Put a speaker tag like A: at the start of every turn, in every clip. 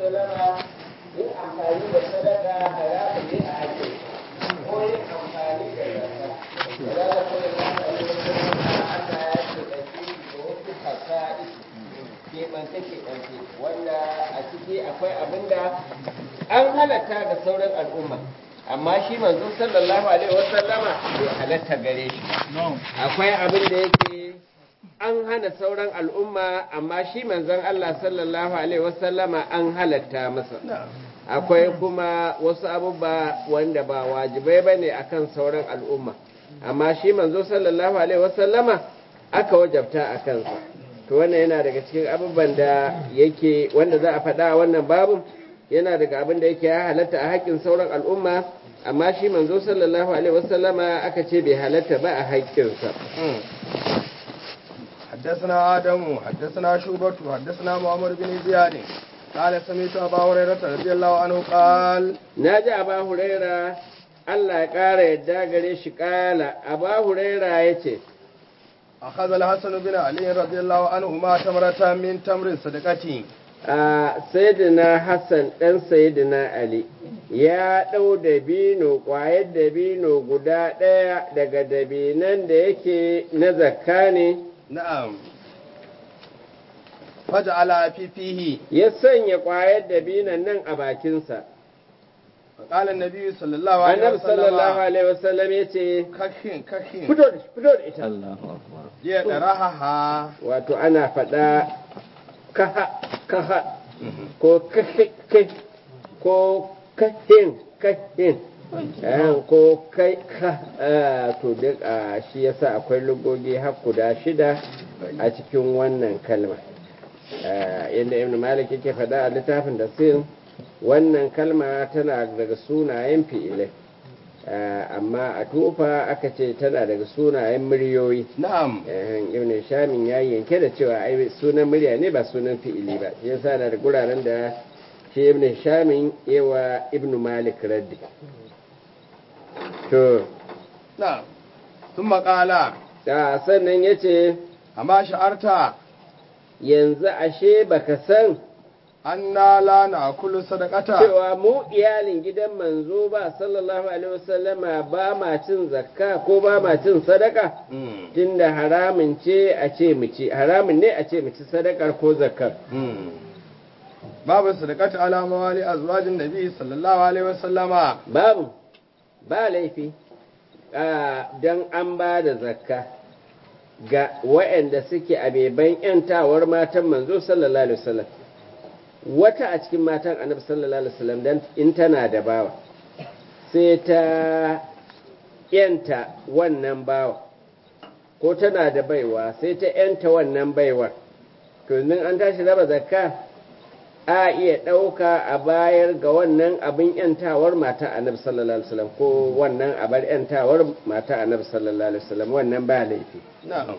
A: wasallama yin amfani da sadaka haramu ne a haƙƙin ko yin amfani da zakka da za ka kuma amfani da sadaka Allah ya ce ɗauki da wasu fasa'i keɓance keɓance wanda a ciki akwai abin da an halatta ga sauran al'umma amma shi manzo sallallahu alaihi wasallama bai halatta gare shi akwai abin da yake an hana sauran al'umma amma shi manzon Allah sallallahu alaihi wasallama an halatta masa akwai kuma wasu abubuwa wanda ba wajibai bane akan sauran al'umma amma shi manzo sallallahu alaihi wasallama aka wajabta a kansa to wannan yana daga cikin abubuwan da yake wanda za a faɗa wannan babu yana daga abin da yake ya halatta a haƙƙin sauran al'umma amma shi manzo sallallahu alaihi wasallama aka ce bai halatta ba a haƙƙinsa
B: حدثنا آدم حدثنا شوبة حدثنا محمد بن زياد قال سمعت أبا هريرة رضي الله عنه قال
A: ناجي أبا هريرة Allah ya ƙara yadda gare shi ƙala, Aba Huraira ya ce,
B: أخذ الحسن بن علي رضي الله عنهما تمرة من تمر صدقتي
A: a Sayyidina Hassan ɗan Sayyidina Ali ya ɗau dabino ƙwayar dabino guda ɗaya daga dabinan da yake na zakka ne
B: na'am faj'ala fi fihi
A: ya sanya ƙwayar dabinan nan a bakinsa
B: فقال النبي صلى الله عليه
A: annabi
B: وسلم
A: sallallahu alaihi wasallam ya ce
B: kashin kashin
A: fito da fito da ita
B: ya daraha
A: wato ana faɗa kaha kaha ko kahe kai ko kahin kahin eh, ko kai ka ah, to duk a shi yasa akwai lugogi har guda shida a cikin wannan kalma Ah, yadda ibn malik yake faɗa a littafin da sin wannan kalma tana daga sunayen fi'ilai Ah, amma a tufa aka ce tana daga sunayen muryoyi
B: na'am
A: Ehen, ibn shamin ya yanke da cewa ai sunan murya ne ba sunan fi'ili ba shi yasa na da guraren da shi ibn shamin yawa ibn malik raddi to
B: na'am ثم قال
A: da sannan yace
B: amma sha'arta
A: yanzu ashe baka san
B: anna la na'kulu sadaqata
A: cewa mu iyalin gidan manzo ba sallallahu alaihi wasallama ba ma cin zakka ko ba ma cin sadaka
B: Mm.
A: tunda haramun ce a ce mu ci haramun ne a ce mu ci sadakar ko zakkar
B: Mm. babu sadaqata ala mawali azwajin nabi sallallahu alaihi wasallama
A: babu ba laifi don an ba da zakka ga waɗanda suke a beban ‘yantawar matan manzo sallallahu alaihi wasallam wata a cikin matan annabi sallallahu alaihi wasallam dan in tana da bawa sai ta ‘yanta wannan bawa ko tana da baiwa sai ta ‘yanta wannan baiwar to in an tashi raba zakka a iya ɗauka a bayar ga wannan abin ‘yantawar mata annabi sallallahu alaihi wasallam ko wannan abar ‘yantawar mata annabi sallallahu alaihi wasallam wannan ba laifi
B: نعم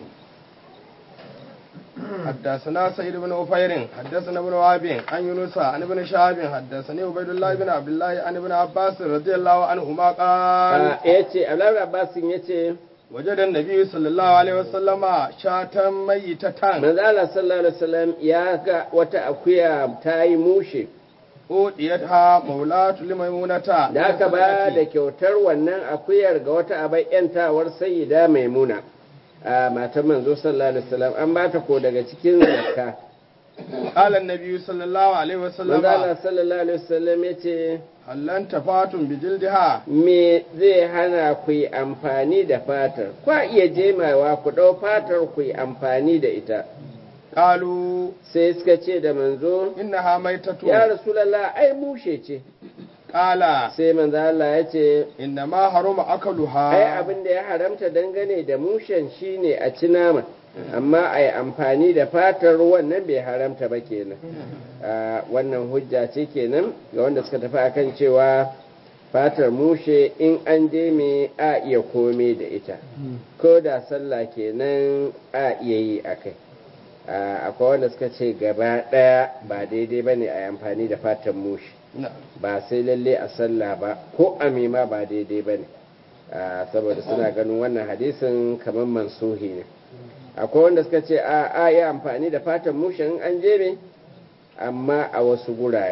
B: حدثنا سيد بن أفير حدثنا ابن وهب عن يونس عن ابن شهاب حدثني عبيد الله بن عبد الله عن ابن عباس رضي الله عنهما قال
A: ya ce abdullahi abbasin ya ce
B: وجد النبي صلى الله عليه وسلم شاة ميتة
A: manzo Allah sallallahu alaihi wasallam ya ga wata akuya ta yi mushe
B: أوديتها مولاة لميمونة
A: da aka ba da kyautar wannan akuyar ga wata abai ‘yantawar sayyida maimuna a matan manzo sallallahu alaihi wasallam an ba ta ko daga cikin zakka
B: قال النبي صلى الله عليه
A: manzo Allah
B: وسلم
A: sallallahu alaihi wasallam ya ce
B: هل انتفعتم بجلدها
A: me zai hana ku yi amfani da fatar kwa iya jemawa ku ɗau fatar ku yi amfani da ita
B: قالوا
A: sai suka ce da manzo
B: إنها ميتة
A: ya rasulallah ai mushe ce
B: قال
A: sai manzo Allah ya ce
B: إنما حرم أكلها
A: ai abin da ya haramta dangane da mushen shine a ci nama amma a yi amfani da fatar wannan bai haramta ba kenan Ah, wannan hujja ce kenan ga wanda suka tafi akan cewa fatar mushe in an je me a iya kome da ita ko da sallah kenan a iya yi a kai Ah, akwai wanda suka ce gaba ɗaya ba daidai ba ne a yi amfani da fatar mushe
B: نعم
A: ba sai lalle a sallah ba ko a mima ba daidai ba ne saboda suna ganin wannan hadisin kamar mansuhi ne akwai wanda suka ce a a yi amfani da fatan mushen an jebe amma a wasu gurare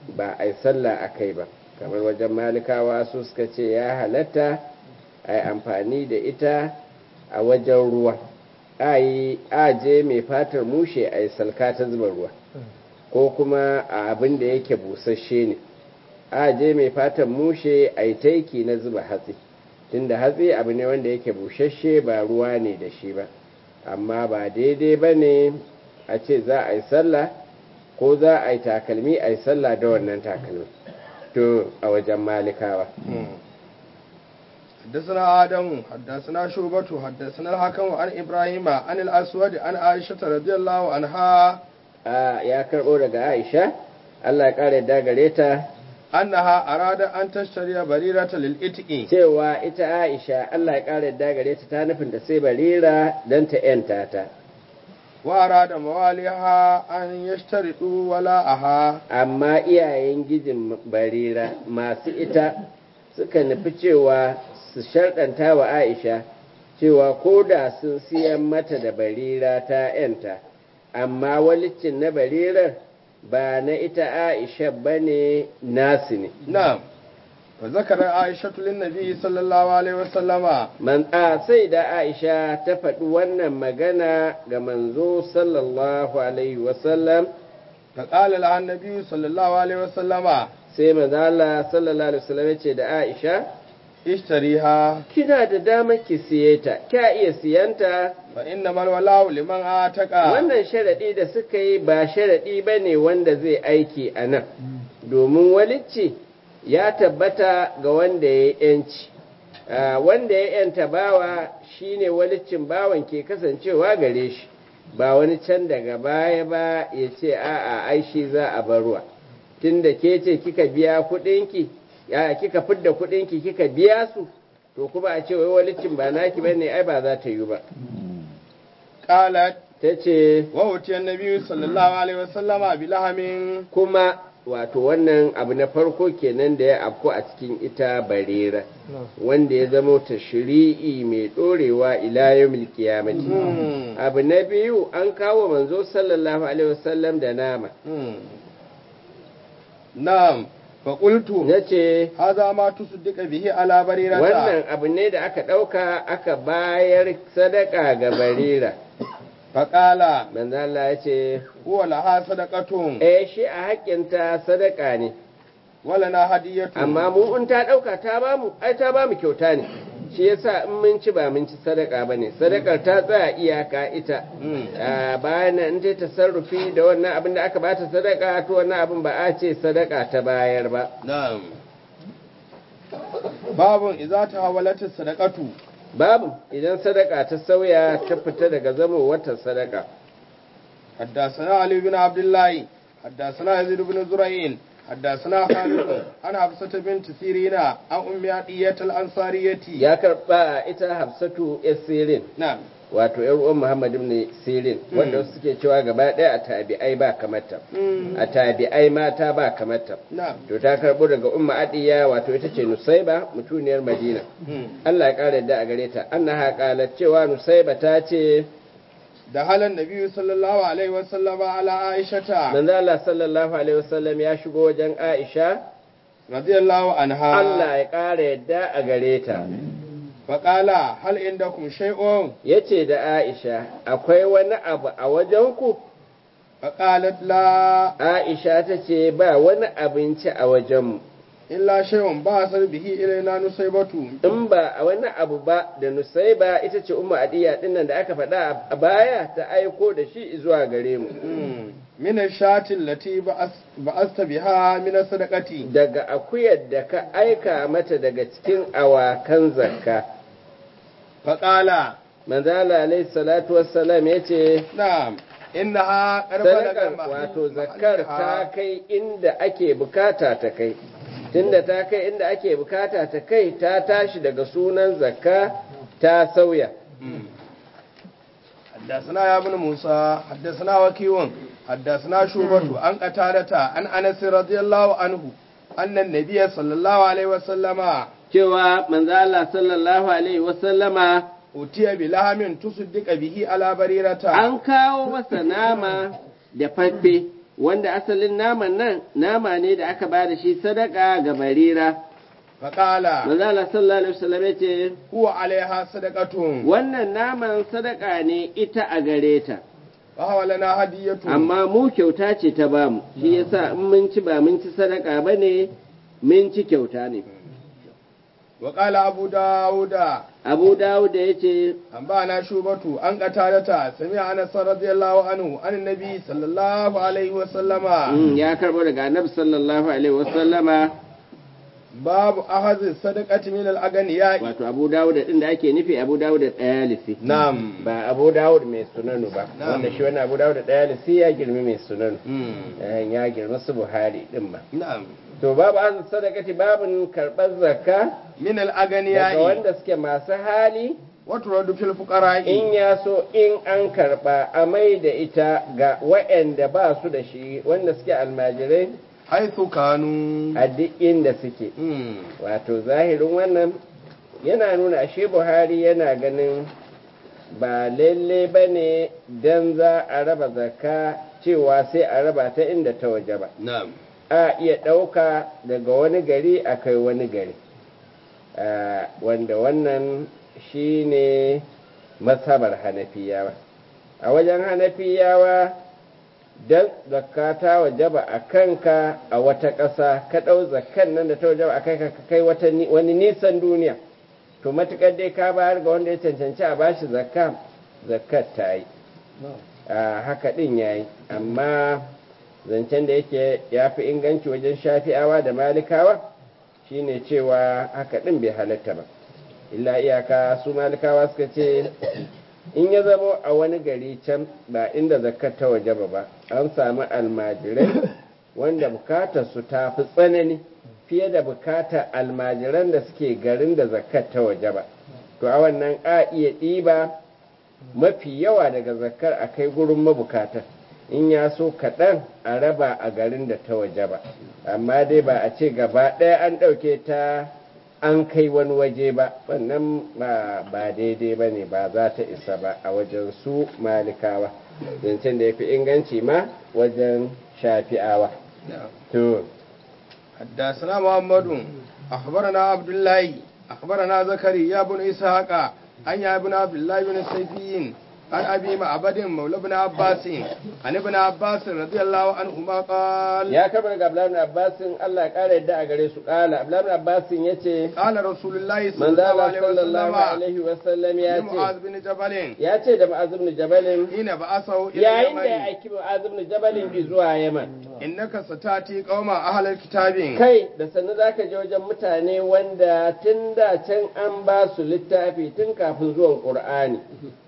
A: ba a yi sallah a kai ba kamar wajen malikawa su suka ce ya halatta a yi amfani da ita a wajen ruwa a yi aje mai fatar mushe a yi salka ta zuba ruwa ko kuma a abin da yake busasshe ne aje mai fatar mushe a yi taiki na zuba hatsi tunda hatsi abu ne wanda yake busasshe ba ruwa ne da shi ba amma ba daidai ba ne a ce za a yi sallah ko za a yi takalmi a yi sallah da wannan takalmi to a wajen malikawa
B: حدثنا آدم حدثنا شعبة حدثنا الحكم عن إبراهيم عن الأسود عن عائشة رضي الله عنها
A: a ya karɓo daga aisha allah ya ƙara yadda gare ta
B: أنها أراد أن تشتري بريرة للإتق
A: cewa ita aisha allah ya ƙara yadda gare ta ta nufin da sai barira don ta ‘yanta ta
B: وأراد مواليها أن يشترطوا ولاءها
A: amma iyayen gijin barira masu ita suka nufi cewa su sharɗanta wa aisha cewa ko da sun siyan mata da barira ta ‘yanta amma walicin na barirar ba na ita aisha ba ne nasu ne
B: نعم وذكر عائشة للنبي صلى الله عليه وسلم
A: man a sai da aisha ta faɗi wannan magana ga manzo sallallahu alaihi wasallam
B: فقال لها النبي صلى الله عليه وسلم
A: sai manzala sallallahu alaihi wasallam ya ce da aisha
B: اشتريها
A: kina da dama ki siye ta kya iya siyanta
B: فإنما الولاء لمن آتك
A: wannan sharaɗi da suka yi ba sharaɗi ba ne wanda zai aiki a nan domin walicci ya tabbata ga wanda ya yanci wanda ya yanta bawa shine waliccin bawan ke kasancewa gare shi ba wani can daga baya ba ya ce a'a ai shi za a barwa tunda ke ce kika biya kuɗinki ya kika fidda kuɗinki kika biya su to kuma a ce wai walicin ba naki bane ai ba za ta yi ba
B: قالت
A: ta ce
B: وأتي النبي صلى الله عليه وسلم بلحم
A: kuma wato wannan abu na farko kenan da ya afku a cikin ita barera wanda ya zama ta shiri'i mai dorewa ila yawmil qiyamati
B: Hmm.
A: abu na biyu an kawo manzo sallallahu alaihi wasallam da nama
B: Hmm. نعم فقلت
A: nace
B: هذا ما تصدق به على بريرة
A: wannan abu ne da aka dauka aka bayar sadaka ga barira
B: فقال
A: manzo Allah ya ce
B: هو لها صدقة
A: eh shi a haƙƙinta sadaka ne
B: ولنا هدية
A: amma mu in ta ɗauka ta bamu ai ta bamu kyauta ne shi yasa in mun ci ba mun ci sadaka bane sadakar ta tsaya iyaka ita
B: Hmm.
A: a bayan nan in ta tasarrufi da wannan abin da aka bata sadaka to wannan abin ba a ce sadaka ta bayar ba
B: نعم باب إذا تحولت الصدقة
A: babu idan sadaka ta sauya ta fita daga zama wata sadaka
B: حدثنا علي بن عبد الله حدثنا يزيد بن زرعين حدثنا خالد عن حفصة بنت سيرين عن أم عطية الأنصارية
A: ya karba ita hafsatu yar sirin
B: نعم
A: wato yar uwan muhammad ibn sirin wanda wasu suke cewa gaba ɗaya a tabi'ai ba kamata
B: مم.
A: a tabi'ai mata ba kamata
B: نعم
A: to ta karbo daga umma adiya wato ita ce nusaiba mutuniyar madina
B: مم.
A: Allah ya kare da a gare ta annaha qalat cewa nusaiba ta ce
B: دخل النبي صلى الله عليه وسلم على عائشة
A: manzo Allah sallallahu alaihi wasallam ya shigo wajen Aisha
B: رضي الله عنها
A: Allah ya kare yadda a gare ta
B: فقال هل عندكم شيء
A: yace da Aisha akwai wani abu a wajenku
B: فقالت لا
A: Aisha ta ce ba wani abinci a wajenmu
B: إلا شيء بأسر به إلينا نصيبة
A: in ba a wani abu ba da nusaiba ita ce umma adiya dinnan da aka faɗa a baya ta aiko da shi zuwa gare mu
B: مم. من الشاة التي بأس- بأست بها من الصدقة
A: daga akuyar da ka aika mata daga cikin awakan zakka
B: فقال
A: manzala alaihi salatu wassalam ya ce
B: نعم إنها قد
A: sadakar
B: بلغ
A: wato
B: محل-
A: zakkar ta
B: محلها.
A: kai inda ake bukata ta kai tunda ta kai inda ake bukata ta kai ta tashi daga sunan zakka ta sauya
B: مم. حدثنا يا ابن موسى حدثنا وكيع حدثنا شعبة عن قتادة عن أنس رضي الله عنه أن النبي صلى الله عليه وسلم
A: cewa manzala sallallahu alaihi wasallama
B: أتي بلحم تصدق به على بريرة
A: an kawo masa nama da faffe wanda asalin naman nan nama ne da aka ba da shi sadaka ga barira
B: فقال
A: manzala sallallahu alaihi wasallam ya ce
B: هو عليها صدقة
A: wannan naman sadaka ne ita a gare ta
B: فهو لنا هدية
A: amma mu kyauta ce ta bamu shi yasa in mun ci ba mun ci sadaka ba ne mun ci kyauta ne
B: وقال أبو داود
A: abu dawud da ya ce
B: أنبأنا شوبة أن قتادة سمع أنس رضي الله عنه عن النبي صلى الله عليه وسلم
A: mm, ya karbo daga annabi sallallahu alaihi wasallama
B: باب أخذ الصدقة من الأغنياء
A: wato abu dawud din da ake nufi abu dawud da ɗayalisi
B: نعم
A: ba abu dawud mai sunanu ba
B: Na'am.
A: wanda shi wani abu dawud da ɗayalisi ya girmi mai sunanu
B: مم.
A: Eh, ya girma su buhari din ba
B: نعم
A: to babu an sadakati babin karɓar zakka
B: من
A: daga
B: الأغنياء
A: wanda suke masu hali
B: وترد في الفقراء
A: in ya so in an karɓa a mai da ita ga waɗanda ba su da shi wanda suke almajirai
B: حيث كانوا
A: a duk inda suke
B: مم.
A: wato zahirin wannan yana nuna ashe buhari yana ganin ba lalle ba ne don za a raba zakka cewa sai a raba ta inda ta waje ba
B: نعم
A: a iya ɗauka daga wani gari a kai wani gari Ah, wanda wannan shi ne masabar hanafiyawa a wajen hanafiyawa don zakka ta wajaba a kanka a wata ƙasa ka ɗau zakkan nan da ta wajaba a kai ka kai wata ni- wani nisan duniya to matuƙar dai ka bayar ga wanda ya cancanci a bashi zakka zakkar ta yi a haka ɗin ya yi amma zancen da yake ya fi inganci wajen shafi'awa da malikawa shine cewa haka ɗin bai halatta ba illa iyaka su malikawa suka ce in ya zamo a wani gari can ba inda zakkar ta waje ba ba an samu almajirai wanda bukatar su ta fi tsanani fiye da bukatar almajiran da suke garin da zakkar ta waje ba to a wannan a iya ɗiba mafi yawa daga zakkar a kai gurin mabukatar in ya so kaɗan a raba a garin da ta waje ba amma dai ba a ce gaba ɗaya an ɗauke ta an kai wani waje ba wannan ba ba daidai ba ne ba za ta isa ba a wajen su malikawa zancen da ya fi inganci ma wajen shafi'awa
B: نعم
A: to
B: حدثنا محمد أخبرنا عبد الله أخبرنا زكريا بن إسحاق عن يا ابن عبد الله بن السيفيين عن أبي معبد مولى بن عباس عن ابن عباس رضي الله عنهما قال
A: ya kama daga abdullahi ibn abbasin Allah ya kara yadda a gare su kala abdullahi ibn abbasin yace
B: قال رسول الله صلى
A: manzo
B: الله
A: Allah
B: عليه
A: sallallahu
B: وسلم
A: alaihi wasallam ya
B: لمعاذ
A: ce
B: بن جبل
A: ya ce da ma'az ibn jabalin
B: حين بعثه إلى
A: yayin da ya
B: اليمن
A: aiki ma'az ibn jabalin zuwa yaman
B: إنك ستأتي قوم أهل الكتاب
A: kai da sannu za ka je wajen mutane wanda tun da can an ba su littafi tun kafin zuwan ƙur'ani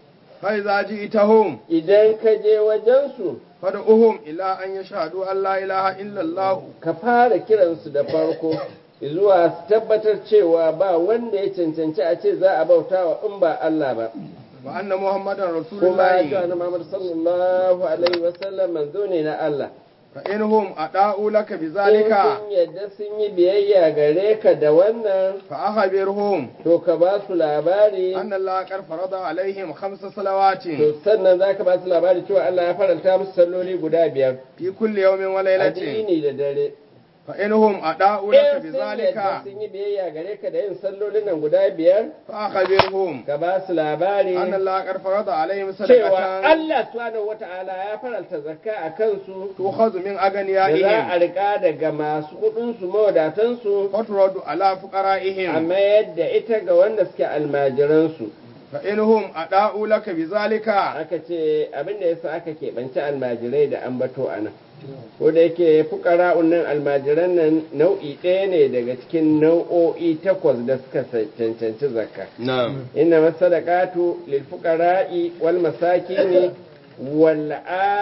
B: فإذا جئتهم
A: idan ka je wajensu
B: فادعوهم إلى أن يشهدوا أن لا إله إلا الله
A: ka fara kiransu da farko zuwa su tabbatar cewa ba wanda ya cancanci a ce za a bauta wa in ba Allah ba
B: وأن محمدا رسول
A: kuma ya ce
B: الله
A: annabi Muhammad sallallahu alaihi wasallam manzo ne na Allah
B: فإنهم أداؤوا لك
A: in
B: بذلك
A: sun yadda sun yi biyayya gare ka da wannan
B: فأخبرهم
A: to ka ba su labari
B: أن الله قد فرض عليهم خمس صلوات
A: to sannan za ka ba su labari cewa Allah ya faranta musu salloli guda biyar
B: في كل يوم وليلة
A: addini da dare
B: فإنهم أداؤوا لك
A: in sun yadda
B: بذلك
A: sun yi biyayya gare ka da yin sallolin nan guda biyar
B: فأخبرهم
A: ka ba su labari
B: أن الله قد فرض عليهم
A: cewa
B: صدقة
A: Allah subhanahu wata'ala ya faranta zakka a kansu
B: تؤخذ من
A: da za a
B: أغنيائهم
A: rika daga masu kudinsu mawadatansu
B: وترد على
A: a
B: فقرائهم
A: mayar da ita ga wanda suke almajiransu
B: فإنهم أداؤوا لك بذلك
A: aka ce abin da yasa aka keɓanci almajirai da ambato a nan ko da yake fukara nan almajiran nan nau'i ɗaya ne daga cikin nau'o'i takwas da suka cancanci zakka
B: نعم
A: inna masadaqatu lil fuqara'i wal masakini wal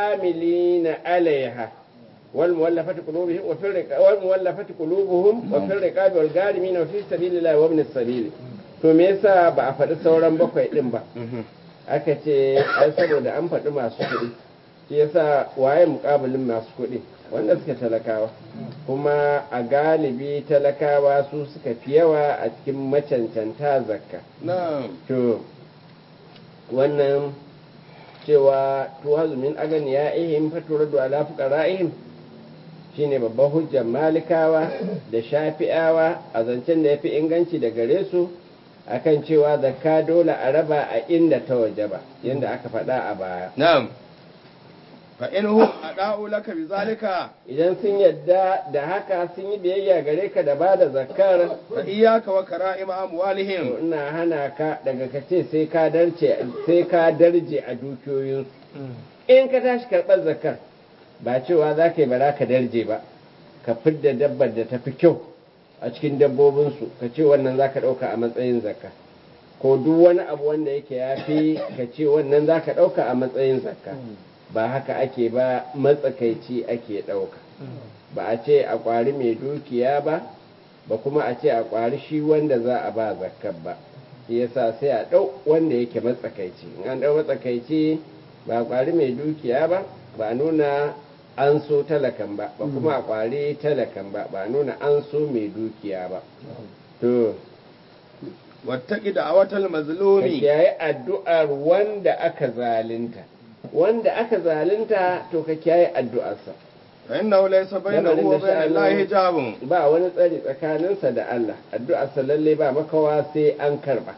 A: amilina alaiha wal muwallafati qulubuhum wa fil riqabi wal muwallafati qulubuhum wa fil riqabi wal gharimin wa fi sabilillahi wa ibn sabil to me yasa ba a faɗi sauran bakwai din ba aka ce ai saboda an faɗi masu kuɗi shi yasa waye muƙabilin masu kuɗi wanda suka talakawa kuma a galibi talakawa su suka fi yawa a cikin macancanta zakka
B: نعم
A: to wannan cewa tuhazu min aganiya'ihim faturadu ala fuqara'ihim shine babban hujjar malikawa da shafi'awa a zancen da yafi inganci da gare su akan cewa zakka dole a raba a inda ta waje ba yanda aka faɗa a baya
B: na'am fa in hum ada'u laka bizalika
A: idan sun yadda da haka sun yi biyayya gare ka da bada zakkar
B: fa iyyaka wa kara'ima
A: to
B: amwalihim
A: ina hana ka daga ka ce sai ka darje sai ka darje a dukiyoyinsu in ka tashi karɓar zakar ba cewa za ka yi bara ka darje ba ka fidda dabbar da ta fi kyau a cikin dabbobinsu ka ce wannan za ka ɗauka a matsayin zakka ko duk wani abu wanda yake ya fi ka ce wannan za ka ɗauka a matsayin zakka ba haka ake ba matsakaici ake ɗauka ba a ce a ƙwari mai dukiya ba ba kuma a ce a ƙwari shi wanda za a ba zakkar ba shi yasa sai a ɗau wanda yake matsakaici in an ɗau matsakaici ba a ƙwari mai dukiya ba ba a nuna an so talakan ba ba kuma a ƙwari talakan ba ba a nuna an so mai dukiya ba to
B: wattaqi da'awatal
A: ka
B: mazlumi
A: kiyaye addu'ar wanda aka zalunta wanda aka zalunta to ka kiyaye addu'arsa
B: fa innahu laysa bainahu wa bainal lahi hijabun
A: ba wani tsari tsakaninsa da Allah addu'arsa lalle ba makawa sai an karba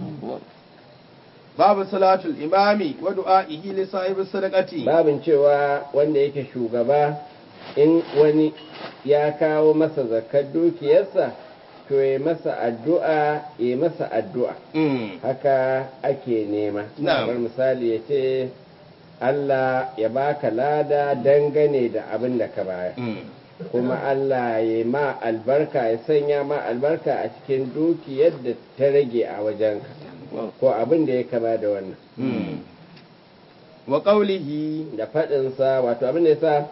B: babu salatul imami wa du'a'ihi li sahibi sadaqati
A: babin cewa wanda yake shugaba in wani ya kawo masa zakar dukiyarsa to ya masa addu'a ya masa addu'a
B: mm
A: haka ake nema
B: Na'am.
A: kamar misali ya ce Allah ya baka lada dangane da abin da ka bayar
B: mm
A: kuma Allah ya ma albarka ya sanya ma albarka a cikin dukiyar da ta rage a wajenka ko abin da ya kama da wannan
B: mm wa qawlihi
A: da faɗinsa wato abin da ya sa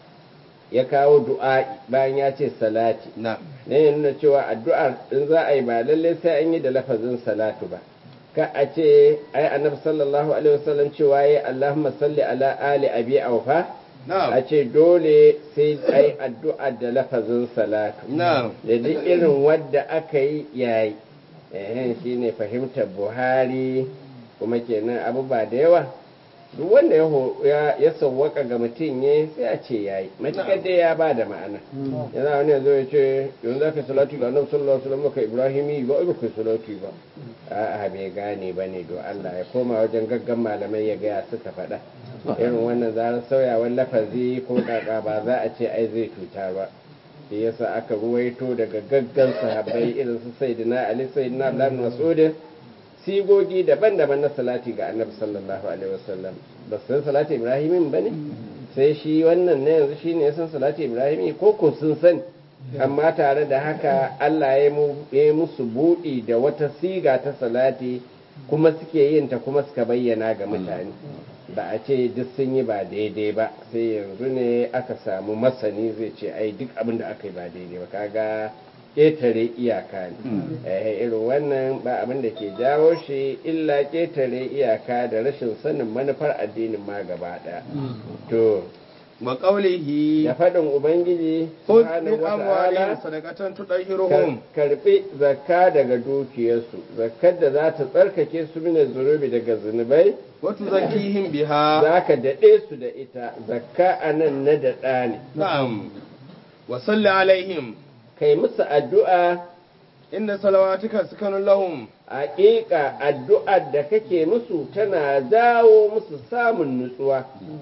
A: ya kawo du'a'i bayan ya ce salati
B: na
A: ne ya nuna cewa addu'ar in za a yi ba lallai sai an yi da lafazin salatu ba ka a ce ai annabi sallallahu alaihi wasallam cewa yayi Allahumma salli ala ali abi awfa
B: na
A: a ce dole sai ai addu'a da lafazin salatu
B: na
A: da duk irin wadda aka yi yayi ehen shine fahimtar Buhari kuma kenan abubuwa da yawa duk wanda ya ho- ya ya sawwaka ga mutum ne sai a ce yayi matakar dai ya ba da ma'ana yana wani yanzu ya ce yanzu za ka salatu ga annabi sallallahu alaihi wasallam ka ibrahimi ba ba kai salatu ba a'a bai gane ba ne don Allah ya koma wajen gaggan malamai ya gaya suka faɗa irin wannan zarar sauyawar lafazi ko kaka ba za a ce ai zai cuta ba shi yasa aka ruwaito daga gaggan sahabbai irin su sayyidina ali sayyidina abdullah bin mas'ud sigogi daban-daban na salati ga annabi sallallahu alaihi wasallam ba su san salati ibrahimin ba ne sai shi wannan na yanzu shine ya san salati ibrahimi ko ko sun sani amma tare da haka Allah ya mu- ya yi musu buɗi da wata siga ta salati kuma suke yin ta kuma suka bayyana ga mutane ba a ce duk sun yi ba daidai ba sai yanzu ne aka samu masani zai ce ai duk abin da aka yi ba daidai ba kaga ƙetare iyaka ne eh irin wannan ba abin da ke jawo shi illa ƙetare iyaka da rashin sanin manufar addinin ma gaba ɗaya to
B: wa qawlihi
A: da faɗin ubangiji
B: khudh
A: subhanahu
B: min
A: wa
B: amwalihim
A: ta'ala
B: sadaqatan tudahhiruhum
A: karbi zakka daga dukiyarsu zakkar da za ta tsarkake su mine zunubi daga zunubai
B: wa tuzakkihim biha
A: za ka daɗe su da ita zakka a nan na daɗa ne
B: na'am wa salli alaihim
A: kai musu addu'a
B: inna salawatika sakanun lahum
A: haƙiƙa addu'ar da kake musu tana jawo musu samun nutsuwa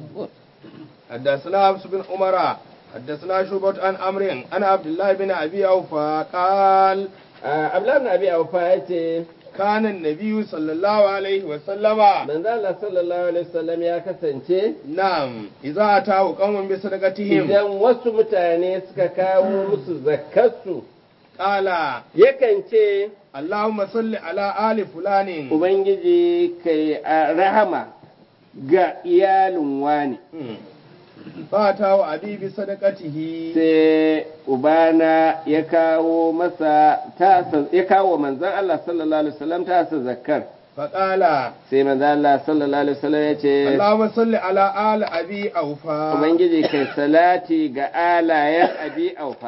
B: حدثنا حفص بن عمر حدثنا شعبة عن عمرو عن عبد الله بن ابي اوفى قال
A: abdullahi na abi aufa ya ce
B: كان النبي صلى الله عليه وسلم
A: manzo Allah sallallahu alaihi wasallam ya kasance
B: نعم اذا اتاه قوم بصدقتهم
A: idan wasu mutane suka kawo musu zakkarsu
B: قال
A: yakan ce
B: اللهم صل على ال فلان
A: ubangiji kai a rahama ga iyalin wani
B: فاتاه ابي بصدقته
A: sai ubana ya kawo masa tasa ya kawo manzon Allah sallallahu alaihi wasallam tasa zakkar
B: فقال
A: sai manzon Allah sallallahu alaihi wasallam ya ce
B: اللهم صل على ال ابي اوفى
A: ubangiji kai salati ga alayen abi aufa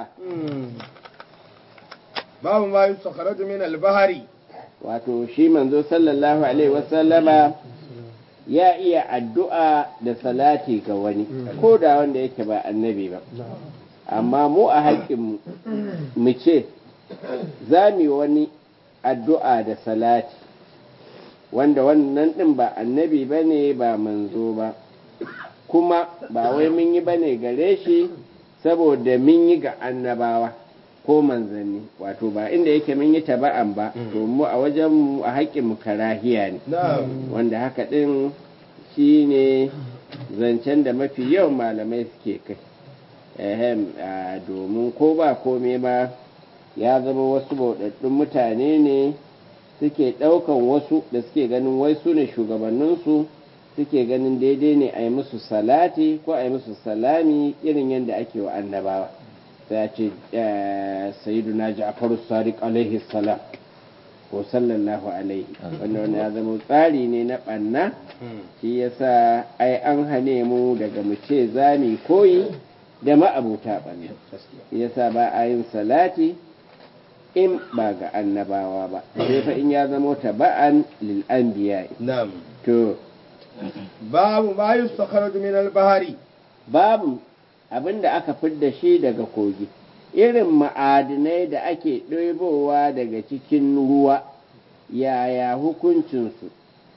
B: باب ما يستخرج من البحر
A: wato shi manzo sallallahu alaihi wasallama ya iya addu'a da salati ga wani ko da wanda yake ba annabi ba amma mu a haƙƙin mu ce za mu yi wani addu'a da salati wanda wannan ɗin ba annabi ba ne ba manzo ba kuma ba wai mun yi ba ne gare shi saboda mun yi ga annabawa ko manzanni wato ba inda yake mun yi taba'an ba to mu a wajen mu a haƙƙin mu karahiya ne
B: na'am
A: wanda haka ɗin shi ne zancen da mafi yawan malamai suke kai ehem a domin ko ba kome ma ya zama wasu bauɗaɗɗun mutane ne suke ɗaukan wasu da suke ganin wai su ne shugabanninsu suke ganin daidai ne a yi musu salati ko a yi musu salami irin yadda ake wa annabawa sai a ce sayyiduna ja'faru sadiq alaihi salam ko sallallahu alaihi wanda wani ya zama tsari ne na ɓanna shi yasa ai an hane mu daga mu ce za mu koyi da ma'abuta ɓanna shi yasa ba a yin salati in ba ga annabawa ba sai fa in ya zama taba'an lil anbiya
B: na'am
A: to
B: babu ma yustakhraju min al-bahari
A: babu abinda aka fidda shi daga kogi irin ma'adinai da ake ɗoibowa daga cikin ruwa yaya hukuncinsu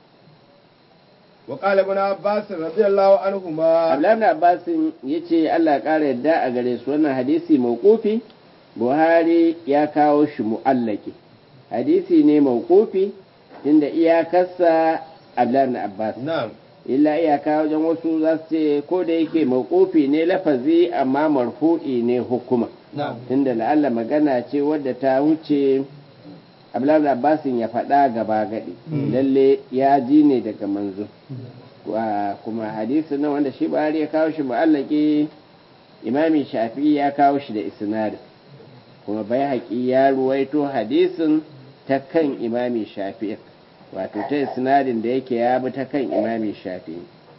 B: wa qala ibn abbas radiyallahu anhuma
A: abdullahi abbasin ya ce allah ya ƙara yadda a gare su wannan hadisi mawqufi buhari ya kawo shi mu'allaki hadisi ne mawqufi inda iyakarsa abdullahi abbas
B: na'am
A: illa iyaka wajen wasu za su ce ko da yake mawqufi ne lafazi amma marfu'i ne hukuma
B: na'am
A: tunda la'alla magana ce wadda ta wuce abdullahi abbasin ya faɗa gaba gadi lalle ya ji ne daga manzo Wa- kuma hadisi na wanda shi buhari ya kawo shi mu'allaki imami shafi ya kawo shi da isnad kuma bai haƙi ya ruwaito hadisin ta kan imami shafi wato ta isnadin da yake ya bi ta kan imami shafi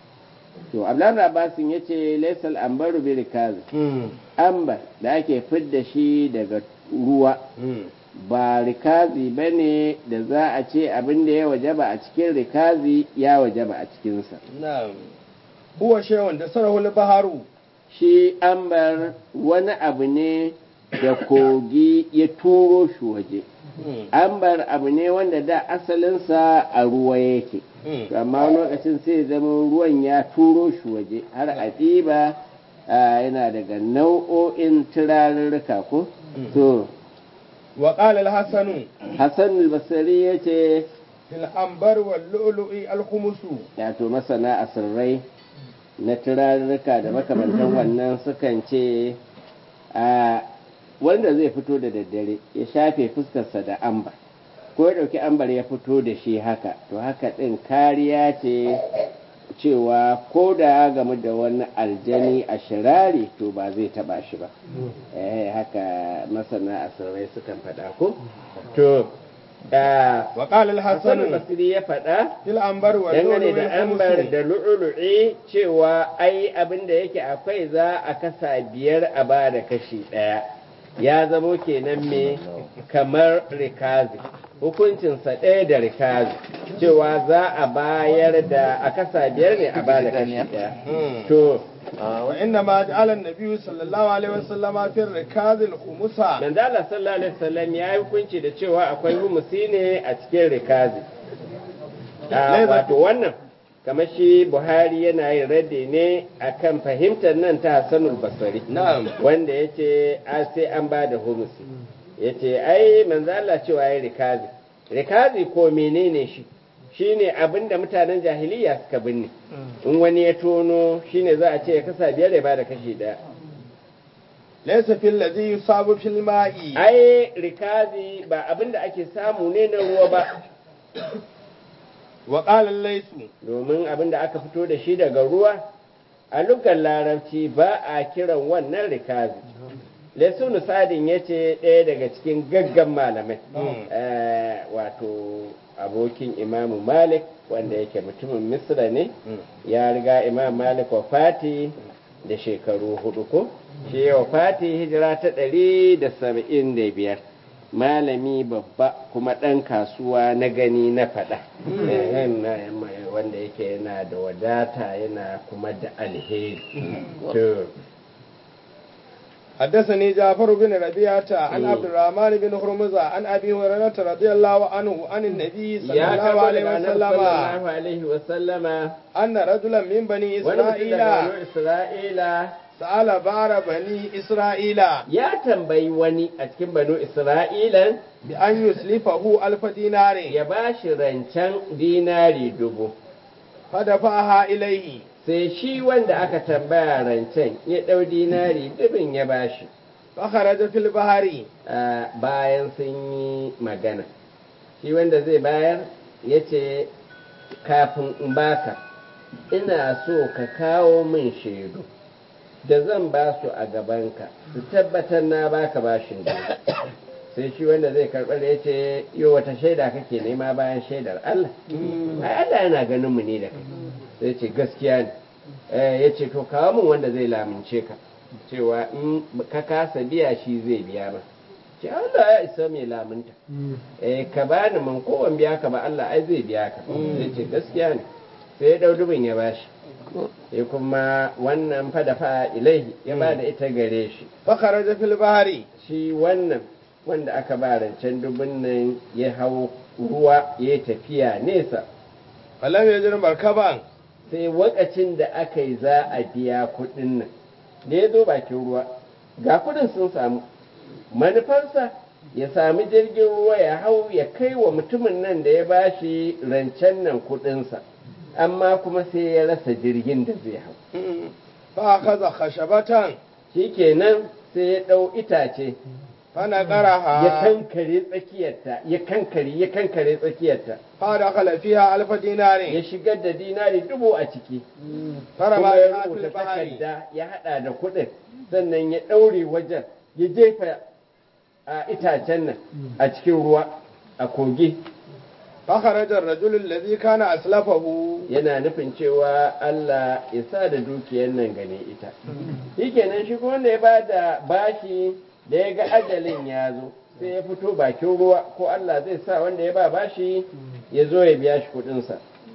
A: to abdullahi abbasin ya ce laisal ambaru bi rikazi
B: mm
A: ambar da ake fidda shi daga ruwa
B: mm
A: ba rikazi ba ne da za a ce abin da ya wajaba a cikin rikazi ya wajaba a cikinsa
B: na'am huwa shay'un da sarahu al-baharu
A: shi ambar wani abu ne da kogi ya turo shi waje
B: mm
A: ambar abu ne wanda da asalinsa a ruwa yake
B: mm
A: To amma wani lokacin sai zama ruwan ya turo shi waje har a ɗiba a, yana daga nau'o'in turarurruka ko
B: Mm.
A: to
B: wa qala al-hasan
A: hassan albasari ya ce
B: fil anbar wal lu'lu'i al-khumusu
A: wato masana asirrai na turarurruka da makamantan wannan sukan ce a wanda zai fito da daddare ya shafe fuskarsa da ambar ko ya ɗauki ambar ya fito da shi haka to haka ɗin kariya ce cewa ko da ya gamu da wani aljani a shirari to ba zai taba shi ba eh haka masana asirrai sukan faɗa ko to ah,
B: wa qala
A: Hassan
B: al-hasan
A: Basri ya faɗa
B: fil anbar wal
A: dangane
B: lu'lu'i
A: da ambar
B: al-khumusu
A: da lu'ulu'i cewa ai abin da yake akwai za a kasa biyar a ba da kashi ɗaya ya zamo kenan me kamar rikazi hukuncinsa ɗaya da rikazi cewa za a bayar da a kasa biyar ne a ba da kashi ɗaya
B: Mm.
A: to
B: wa inna ma ja'ala an-nabiy sallallahu alaihi wasallam fi rikaz al-khumusa
A: manzo Allah sallallahu alaihi wasallam ya yi hukunci da cewa akwai humusi ne a cikin rikazi Ah, wato wannan kamar shi Buhari yana yin raddi ne akan fahimtar nan ta Hassanul Basri
B: na'am
A: wanda yace a sai an ba da humusi yace ai manzo Allah cewa yayi rikazi rikazi ko menene shi shine abinda mutanen jahiliya suka binne in wani ya tono shine za a ce ya kasa biyar ya bada kashi daya
B: laysa fil ladhi yusabu fil ma'i
A: ai rikazi ba abinda ake samu ne na ruwa ba
B: wa qala laysu
A: domin abinda aka fito da shi daga ruwa a lugar larabci ba a kiran wannan rikazi lesunu sadin ya ce ɗaya daga cikin gaggan malamai
B: Mm.
A: Eh, wato abokin imamu malik wanda yake mutumin misra ne ya riga imam malik wafati da shekaru hudu ko shi ya wafati hijira ta ɗari da saba'in da biyar malami babba kuma ɗan kasuwa na gani na faɗa Eh, na- wanda yake yana da wadata yana kuma da alheri to
B: حدثني جعفر بن ربيعة عن عبد الرحمن بن هرمزة عن أبي هريرة رضي الله عنه عن النبي صلى
A: ya
B: الله
A: karbo
B: عليه
A: daga annabi
B: وسلم
A: sallallahu alaihi wa sallama
B: أن رجلا من بني
A: wani mutum daga
B: إسرائيل
A: banu Isra'ila
B: سأل بار بني إسرائيل
A: ya tambayi wani a cikin banu Isra'ilan
B: بأن يسلفه ألف دينار
A: ya ba shi rancen dinari dubu
B: فدفعها إليه
A: sai shi wanda aka tambaya rancen ya ɗau dinari dubin ya ba shi
B: فخرج في البحر
A: bayan sun yi magana shi wanda zai bayar ya ce kafin in baka ina so ka kawo min shaidu da zan ba su a gabanka su tabbatar na baka bashin da sai shi wanda zai karɓar ya ce yo wata shaida kake nema bayan shaidar Allah ai Allah yana ganin mu ne da kai sai ce gaskiya ne Eh, ya ce to kawo min wanda zai lamince ka cewa in ka kasa biya shi zai biya ma ce Allah ya isa mai lamunta eh ka bani man kowan biya ka ba Allah ai zai biya ka sai ce gaskiya ne sai ya dau dubin ya bashi sai kuma wannan fa da fa ilaihi ya ba da ita gare shi
B: فخرج في البحر
A: shi wannan wanda aka ba rancen dubin nan ya hau ruwa ya tafiya nesa
B: فلم يجد مركبا
A: sai wakacin da aka yi za a biya kuɗin nan da ya zo bakin ruwa ga kuɗin sun samu manufarsa ya sami jirgin ruwa ya hau ya kai wa mutumin nan da ya bashi rancen nan kuɗinsa amma kuma sai ya rasa jirgin da zai hau
B: فأخذ خشبة
A: shikenan sai ya ɗau itace ya
B: فنقرها
A: kankare tsakiyarta ya kankare ya kankare tsakiyarta
B: فدخل فيها ألف
A: ya
B: دينار
A: shigar da dinari dubu a ciki
B: فرمى
A: kuma ya
B: بها في
A: rubuta
B: البحر
A: takarda ya hada da kuɗin sannan ya ɗaure wajen ya jefa a itacen nan a cikin ruwa a kogi
B: فخرج الرجل الذي كان أسلفه
A: yana nufin cewa Allah ya sa da dukiyar nan gane ita shikenan shi kuma wanda ya ba da bashi da ya ga ajalin ya zo sai ya fito bakin ruwa ko Allah zai sa wanda ya ba bashi ya zo ya biya shi kuɗinsa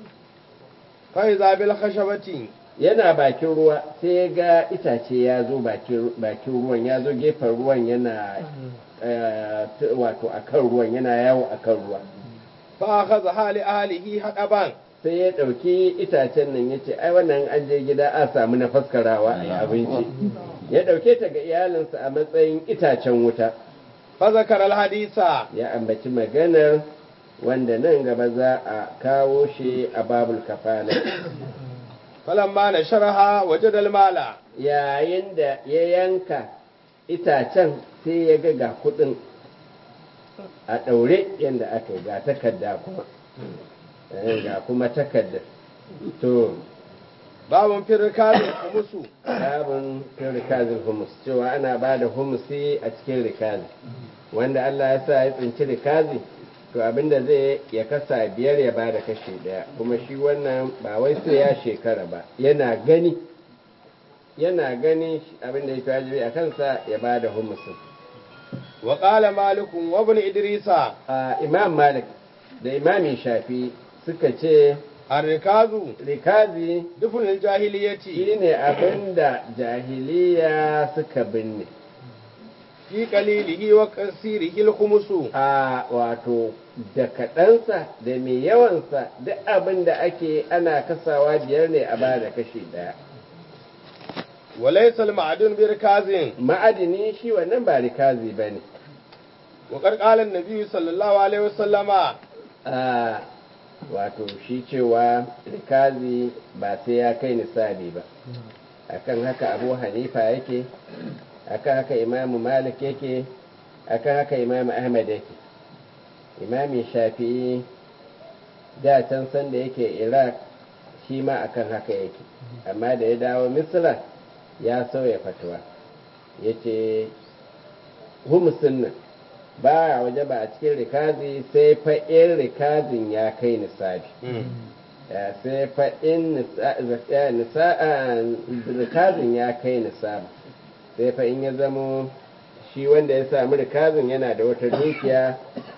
B: فإذا بالخشبة
A: yana bakin ruwa sai ya ga itace ya zo bakin bakin ruwan ya zo gefen ruwan yana eh, t- wato akan ruwan yana yawo akan ruwa
B: فأخذها لأهله حقبا
A: sai ya ɗauki itacen nan ya ce ai wannan an je gida a samu na faskarawa a yi abinci ya ɗauke ta ga iyalinsa a matsayin itacen wuta
B: فذكر الحديث
A: ya ambaci maganar wanda nan gaba za a kawo shi a babul kafala
B: فلما نشرها وجد المال
A: yayin da ya yanka itacen sai ya ga ga kudin a ɗaure yadda aka yi ga takarda kuma Eh, ga kuma takarda to
B: باب في الركاب الخمس
A: babin fin rikazin humus cewa ana ba da humusi a cikin rikazi wanda Allah ya sa ya tsinci rikazi to abinda zai ya kasa biyar ya ba da kashi daya kuma shi wannan ba wai sai ya shekara ba yana gani yana gani abinda ya wajibi a kansa ya ba da humusin
B: وقال مالك وابن إدريس
A: a imam malik da imamin shafi suka ce
B: الركاز
A: rikazi
B: دفن الجاهلية
A: shine abinda jahiliya suka binne
B: في قليله وكثيره الخمس
A: a wato da kaɗansa da mai yawansa duk abin da ake ana kasawa biyar ne a ba da kashi ɗaya
B: وليس المعدن بركاز
A: ma'adini shi wannan ba rikazi ba ne
B: وقد قال النبي صلى الله عليه وسلم
A: a wato shi cewa rikazi ba sai ya kai nisabi ba akan haka abu hanifa yake akan haka imamu malik yake akan haka imamu ahmad yake imamin shafi'i da can san da yake iraq shi ma akan haka yake amma da ya dawo misra ya sauya fatuwa ya ce humusin nan ba a waje ba a cikin rikazi sai fa in rikazin ya kai nisabi ya sai fa in nisa- ya nisa- a, rikazin ya kai nisabi sai fa in ya zamo shi wanda ya sami rikazin yana da wata dukiya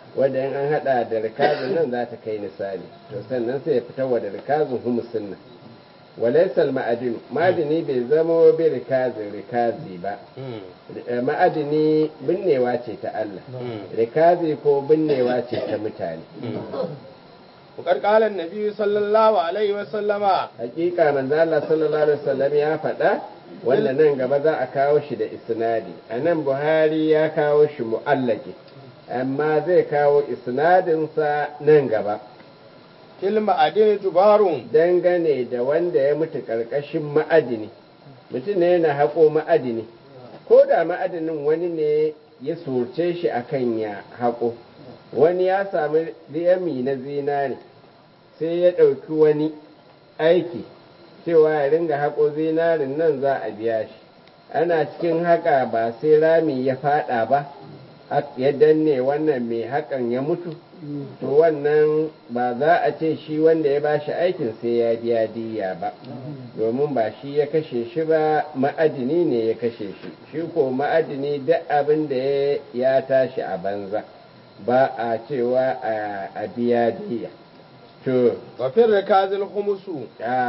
A: wadda in an hada da rikazin nan za ta kai nisali to sannan sai ya fitar wa da rikazin humusin nan walaisal ma'adinu ma'adini bai zama bi rikazin rikazi ba ma'adini binnewa ce ta Allah rikazi ko binnewa ce ta mutane
B: وقد قال النبي صلى الله عليه وسلم
A: hakika manzo Allah sallallahu alaihi wasallam ya faɗa wanda nan gaba za a kawo shi da isnadi anan Buhari ya kawo shi mu'allaki amma zai kawo isnadin sa nan gaba
B: kilma adini jubarun
A: dangane da wanda ya mutu karkashin ma'adini mutum ne yana haƙo ma'adini ko da ma'adinin wani ne ya surce shi akan ya haƙo wani ya sami riyami na zinare sai ya ɗauki wani aiki cewa ya ringa haƙo zinarin nan za a biya shi ana cikin haƙa ba sai rami ya faɗa ba ya danne wannan mai haƙan ya mutu to wannan ba za a ce shi wanda ya bashi aikin sai ya biya diya ba domin ba shi ya kashe shi ba ma'adini ne ya kashe shi shi ko ma'adini duk abin da ya tashi a banza ba a cewa a biya diya to
B: wafin rikazin humusu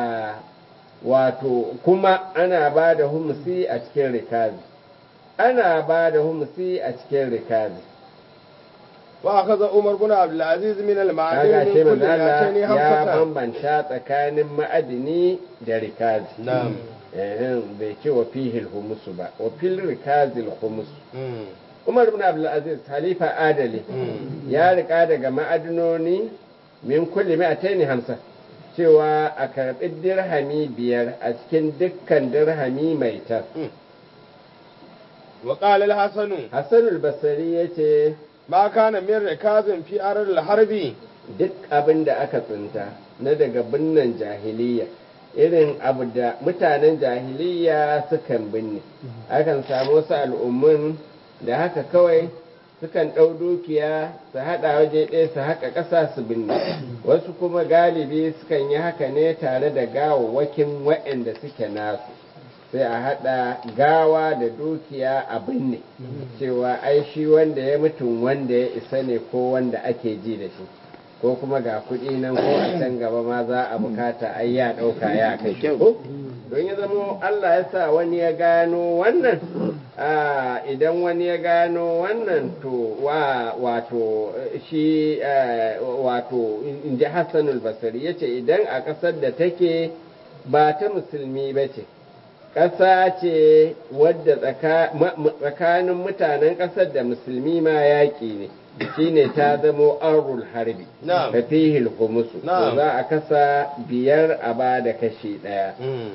A: wato kuma ana ba da humusi a cikin rikazi ana ba da humusi a cikin rikazi
B: wa aka za umar bin abdulaziz min al-ma'adin
A: kaga
B: min
A: ce
B: kulli
A: manzala
B: yatani
A: ya
B: hamsatan
A: bambanta tsakanin ma'adini da rikazi
B: na'am
A: eh bai ce wa fihil humusu ba wa fil rikazil humus
B: Mm.
A: umar ibn abdulaziz halifa adali ya rika daga ma'adinoni min kulli mi'ataini hamsa cewa a karɓi dirhami biyar a cikin dukkan dirhami mai tas
B: wa qala al-hasan
A: hassanul basari ya ce
B: ma kana min rikazin fi arar al-harbi
A: duk abin da aka tsinta na daga binnan jahiliya irin abu da mutanen jahiliya sukan binne akan samu wasu al'ummun da haka kawai sukan ɗau dukiya su haɗa waje ɗaya su haka ƙasa su binne wasu kuma galibi sukan yi haka ne tare da gawawwakin waɗanda suke nasu sai a haɗa gawa da dukiya a binne cewa ai shi wanda ya mutum wanda ya isa ne ko wanda ake ji da shi ko kuma ga kuɗi nan ko a can gaba ma za a bukata ai ya ɗauka ya kai ko don ya zama Allah ya sa wani ya gano wannan a idan wani ya gano wannan to wa wato shi eh, wato in ji Hassanul Basri yace idan a ƙasar da take ba ta musulmi ba ce ƙasa ce wadda tsaka- ma- mu- tsakanin mutanen ƙasar da musulmi ma yaƙi ne shine ta zamo arul harbi
B: Na'am.
A: da fihil humusu to
B: Na'am.
A: za a kasa biyar a ba da kashi ɗaya
B: Mm.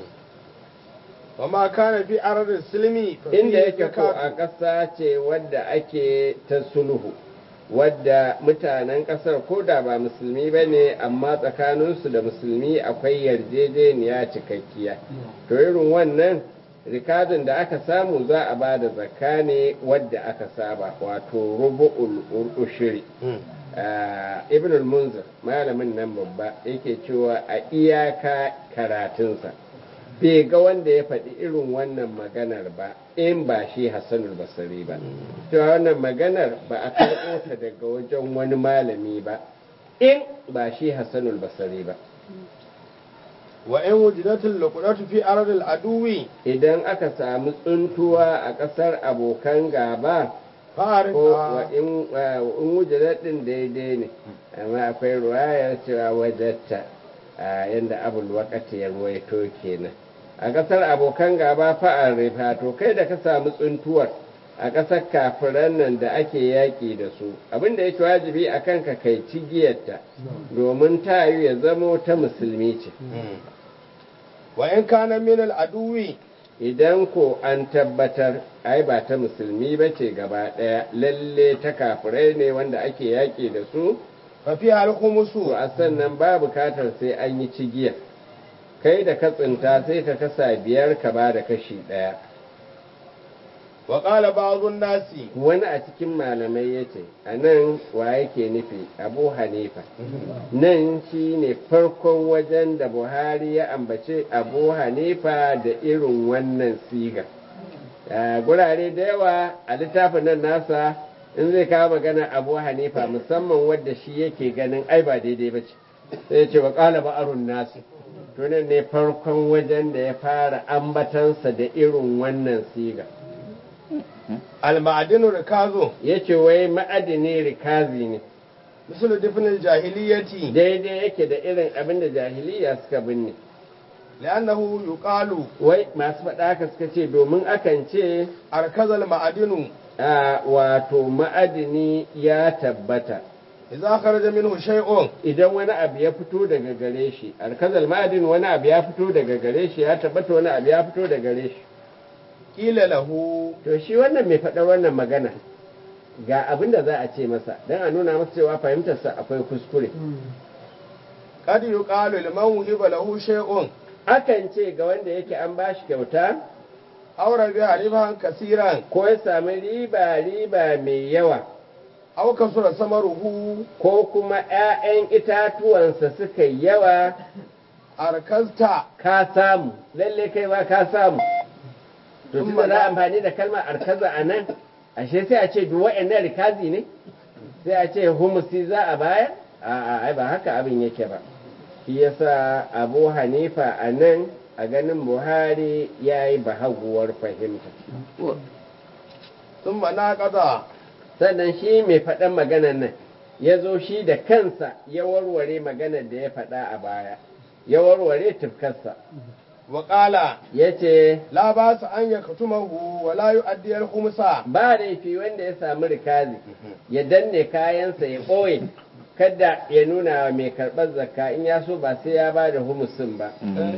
B: wa ma kana fi arar silmi fa
A: inda
B: fihi
A: yake ko a
B: zakatu.
A: ƙasa ce wadda ake ta sulhu wadda mutanen ƙasar ko da ba musulmi ba ne amma tsakaninsu da musulmi akwai yarjejeniya cikakkiya to irin wannan rikazin da aka samu za a ba da zakka ne wadda aka saba wato rubu'ul ushiri
B: Mm.
A: Ah, ibn al-munzir malamin nan babba yake cewa a iyaka karatunsa bai ga wanda ya faɗi irin wannan maganar ba in ba shi hassanul basari ba cewa wannan maganar ba a karɓo ta daga wajen wani malami ba in ba shi hassanul basari ba
B: wa in wujidatul luqdatu fi arar al-aduwi
A: idan aka samu tsuntuwa a ƙasar abokan gaba
B: fa
A: ko wa in wa in wujadat din daidai ne amma akwai ruwayar cewa wajatta a yanda abul waqati ya ruwaito kenan a kasar abokan gaba fa'ar rifa to kai da ka samu tsuntuwar a kasar kafiran nan da ake yaƙi da su abinda yake wajibi a kanka kai cigiyarta domin tayu ya zamo ta musulmi ce
B: Mm. wa in kana min al-aduwi
A: idan ko an tabbatar ai ba ta musulmi ba ce gaba ɗaya lalle ta kafirai ne wanda ake yaƙi da su
B: fa fi al-khumusu
A: to a sannan ba bukatar sai an yi cigiya kai da ka tsinta sai ka kasa biyar ka ba da kashi ɗaya
B: wa qala ba'dun nasi
A: wani a cikin malamai ya ce a nan wa yake nufi abu hanifa nan shi ne farkon wajen da buhari ya ambace abu hanifa da irin wannan siga a gurare da yawa a littafin nan nasa
C: in zai kawo magana abu hanifa musamman wadda shi yake ganin ai ba daidai ba ce sai ya ce wa ƙala ba'arun nasu tunan ne farkon wajen da ya fara ambatansa da irin wannan siga
B: al-ma'adinu rikazo
C: ya ce wai ma'adini rikazi ne
B: misal difnil jahiliyati
C: daidai yake da irin abin da jahiliya suka binne
B: li'annahu yuqalu
C: wai masu faɗa haka suka ce domin akan ce
B: arkazal ma'adinu
C: a wato ma'adini ya tabbata
B: idza kharaja minhu shay'un
C: idan wani abu ya fito daga gare shi alkazal ma'adin wani abu ya fito daga gare shi ya tabbata wani abu ya fito daga gare shi
B: qila lahu
C: to shi wannan mai faɗar wannan magana ga abin da za a ce masa don a nuna masa cewa fahimtarsa akwai kuskure
B: qad yuqalu liman wuhiba lahu shay'un
C: akan ce ga wanda yake an bashi kyauta
B: aw rabi'a riban kasiran
C: ko ya sami riba riba mai yawa
B: aw kasura samaruhu
C: ko kuma 'ya'yan itatuwansa suka yi yawa
B: arkazta
C: ka samu lalle kai ma ka samu to tun da za a amfani da kalmar arkaza a nan ashe sai a ce duk wa'annan rikazi ne sai a ce humusi za a bayar a'a ai ba haka abin yake ba shi yasa abu hanifa a nan a ganin buhari ya yi bahaguwar fahimta
B: thumma naqada
C: sannan shi mai faɗan maganan nan ya zo shi da kansa ya warware maganar da ya faɗa a baya ya warware tufkarsa
B: wa qala
C: ya ce
B: la ba su an yaktumahu wa la yu'addi al-khumsa
C: ba laifi wanda ya samu rikazi ya danne kayansa ya ɓoye kada ya nuna wa mai karɓar zakka in ya so ba sai ya ba da humusin ba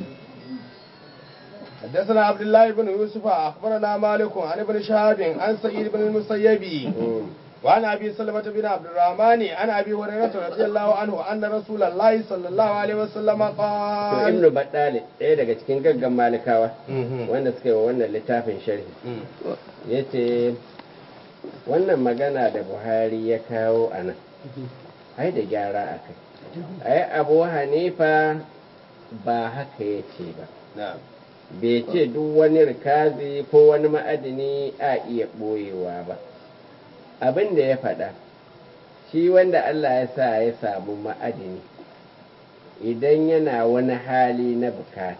B: حدثنا عبد الله بن يوسف أخبرنا مالك عن ابن شهاب عن سعيد بن المسيب وعن أبي سلمة بن عبد الرحمن عن أبي هريرة رضي الله عنه أن رسول الله صلى الله عليه وسلم
C: to
B: قال
C: ibnu baddali ɗaya daga cikin gaggan malikawa wanda suka yi wa wannan littafin sharhi ya ce wannan magana da buhari ya kawo a nan ai da gyara a kai ai abu hanifa ba haka ya ce ba
B: نعم
C: bai ce duk wani rikazi ko wani ma'adini a iya ɓoyewa ba abin da ya faɗa shi wanda Allah ya sa ya samu ma'adini idan yana wani hali na bukata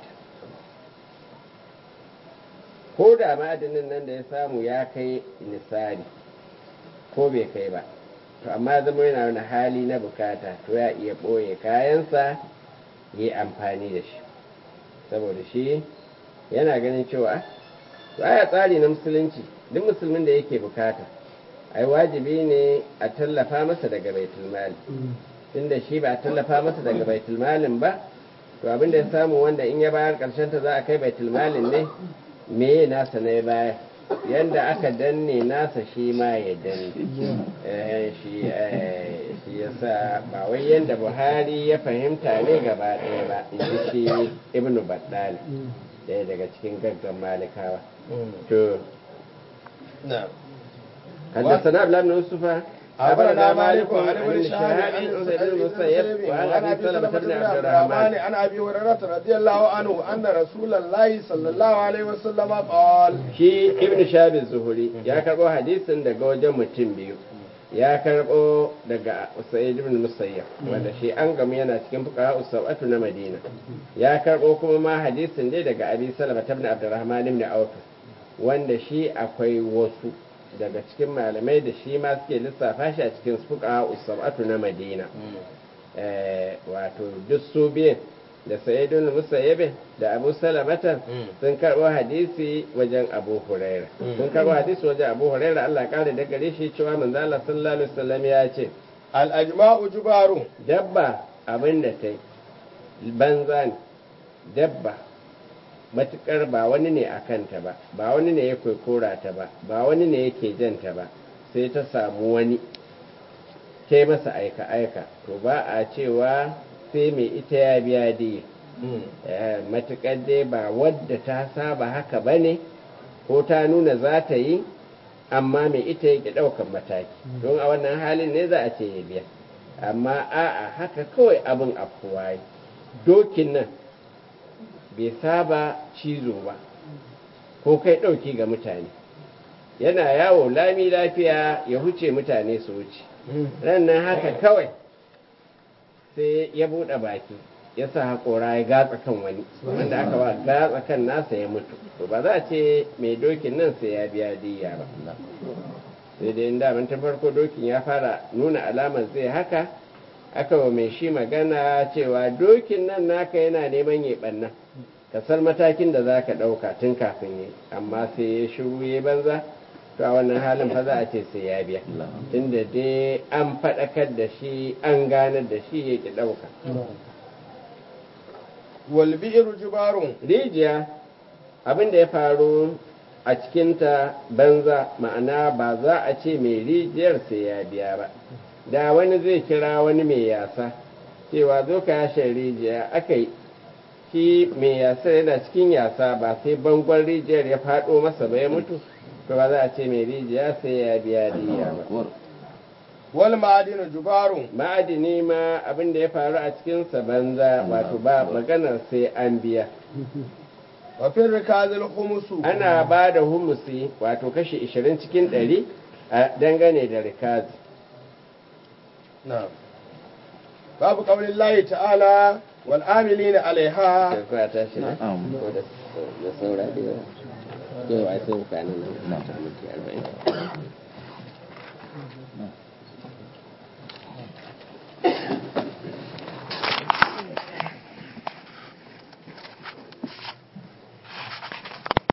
C: ko da ma'adinin nan da ya samu ya kai nisari ko bai kai ba to amma zama yana wani hali na bukata to ya iya ɓoye kayansa yi amfani da shi saboda shi yana ganin cewa baya tsari na musulunci duk musulmin da yake bukata ai wajibi ne a tallafa masa daga baitul mali tunda shi ba a tallafa masa daga baitul malin ba to abin da ya samu wanda in ya bayar karshen ta za a kai baitul malin ne me nasa na ya bayar yanda aka danne nasa shi ma ya danne Eh, shi eh, shi yasa ba wai yanda buhari ya fahimta ne gaba ɗaya ba in ji shi ibnu baddali ɗaya daga cikin gaggan malikawa to
B: نعم
C: حدثنا عبد الله بن يوسف
B: أخبرنا مالك عن ابن
C: ابن
B: شهاب
C: شهاب
B: عن
C: عن
B: سعيد
C: سعيد
B: بن
C: بن
B: المسيب
C: المسيب
B: وعن
C: وعن
B: أبي
C: ابي
B: سلمة
C: سلمة
B: بن
C: بن
B: عبد
C: عبد
B: الرحمن
C: الرحمن
B: عن أبي هريرة رضي الله عنه أن رسول الله صلى الله عليه وسلم قال
C: shi ibn shahab zuhuri ya karbo hadisin daga wajen mutum biyu ya karbo daga sa'id ibn musayyab wanda shi an gamu yana cikin fuqaha usabatu na madina ya karbo kuma ma hadisin dai daga abi salama ibn abdurrahman ibn auf wanda shi akwai wasu daga cikin malamai da shi ma suke lissafa shi a cikin fuqaha usabatu na madina eh, wato duk su biyan da sa'idun musayyib da abu salamata sun karɓo hadisi wajen abu huraira sun karɓo hadisi wajen abu huraira Allah ya kare da gare shi cewa manzo Allah sallallahu alaihi wasallam ya ce
B: الأجماع جبار
C: dabba abin da ta yi banza ne dabba matukar ba wani ne a kanta ba ba wani ne ya kwaikora ta ba ba wani ne yake janta ba sai ta samu wani ta yi masa aika-aika to ba a cewa sai mai ita ya biya diya matukar dai ba wadda ta saba haka ba ne ko ta nuna za ta yi amma mai ita yake ɗaukan mataki don a wannan halin ne za a ce ya biya amma a'a haka kawai abin afuwa yi dokin nan bai saba cizo ba ko kai ɗauki ga mutane yana yawo lami lafiya ya huce mutane su wuce rannan haka kawai sai ya buɗe baki ya sa haƙora ya gatsa kan wani wanda aka ba gatsa kan nasa ya mutu to ba za a ce mai dokin nan sai ya biya diya ba sai dai inda tun farko dokin ya fara nuna alamar zai haka aka wa mai shi magana cewa dokin nan naka yana neman ya ɓanna ka san matakin da za ka ɗauka tun kafin yi amma sai ya shiru ya banza to a wannan halin fa za a ce sai ya biya tunda dai an faɗakar da shi an ganar da shi ya ki ɗauka
B: wal bi'ru jubarun
C: rijiya abin da ya faru a cikinta banza ma'ana ba za a ce mai rijiyar sai ya biya ba da wani zai kira wani mai yasa cewa zo ka yashe rijiya aka yi shi mai yasa yana cikin yasa ba sai bangon rijiyar ya faɗo masa ba ya mutu to ba za a ce mai rijiya sai ya biya diya ba
B: wal ma'adinu jubarun
C: ma'adini ma abin da ya faru a cikinsa banza wato ba maganar sai an biya
B: wa fil rikazil khumusu
C: ana ba da humusi wato kashi 20 cikin 100 a dangane da rikazi
B: na'am babu qaulin lahi ta'ala wal amilina alaiha
C: sai kuwa tashi ne ko da da saura da yawa yau ai sai mutanen nan na ta mutu 40